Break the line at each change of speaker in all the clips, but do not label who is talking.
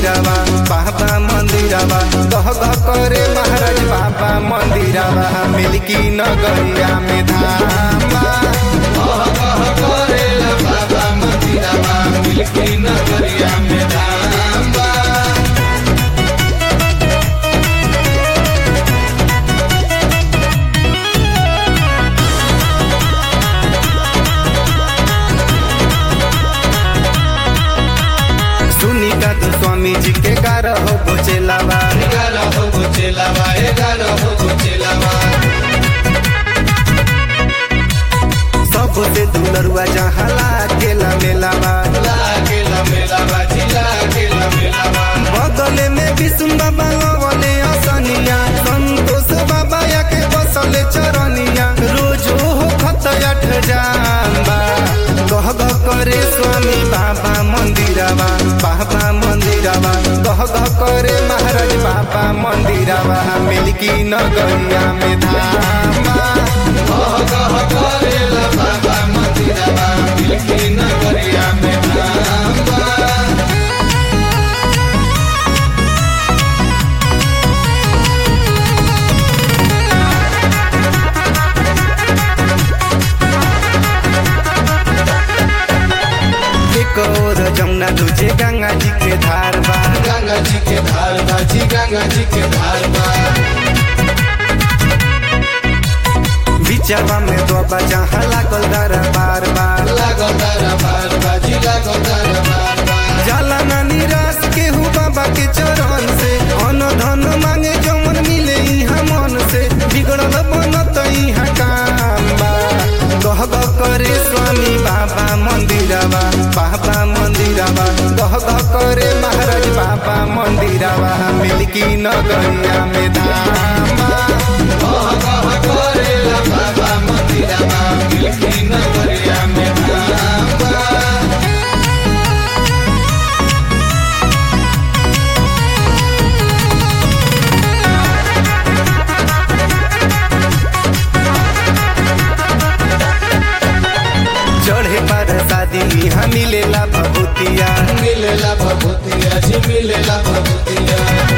मंदिरवा बाबा मंदिरवा गह गह करे महाराज बाबा मंदिरवा मिल्की नगरिया में धामा
कह कह करेला बाबा मंदिरवा मिल्की नगरिया में धाम बा
सुनी का तो स्वामी जी के गारह हो बोचेलावा
एगारह हो गो चेलावा एगारह हो गो चेलावा
सबसे दुलरुआ जहाँ लागेला मेलावा
लागेला मेलावा जिला गेला मेलावा
बगले में विष्णु बाबा लवले असनिया संतोष बाबा या के बसले चरनिया रोज हो खत अठ जाम्बा गह गह करे स्वामी बाबा मंदिरवा बाबा मंदिरवा गह गह करे महाराज बाबा मंदिरवा मिल्की नगरिया में धामा
कह कह करेला बाबा मंदिरवा मिल्की नगरिया में धाम बा
एक और जमुना दूजे गंगा जी के धार बा
गंगा जी के धार बा जी गंगा जी के धार बा
बिचवा में दोबा जहाँ लागल दरबार बा
लागो तारा बार बा जी लागो तारा बार बा
जाला ना निराश केहू बाबा के चरण से अन धन मांगे जमन मिले इहाँ मन से बिगड़ल बनत इहाँ काम बा गह गह करे स्वामी बाबा मंदिरवा बाबा मंदिरवा गह गह करे महाराज बाबा मंदिरवा मिल्की नगरिया में धामा
कह कह करेला बाबा मंदिरवा मिल्की नगरिया में धाम बा
चढ़े पर शादी यहाँ मिलेला भभूतिया
मिलेला भभूतिया जी मिलेला भभूतिया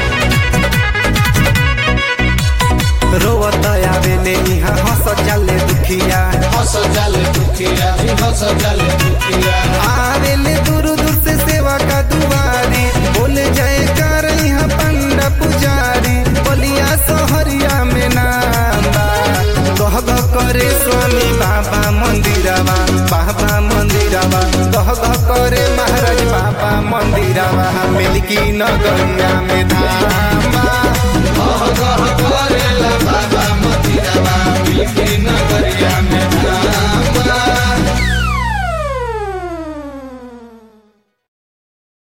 रोवत आवेले यहाँ हंस जाले दुखिया
हंस जाले दुखिया जी हंस जाले दुखिया
आवेले दूर दूर से सेवा का दुआरी बोले जय कर यहाँ पंडा पुजारी बलिया सहरिया में नाम बा गह गह करे स्वामी बाबा मंदिरवा बाबा मंदिरवा गह गह करे महाराज बाबा मंदिरवा मिल्की नगरिया में धामा
कह कह करेला बाबा मंदिरवा मिल्की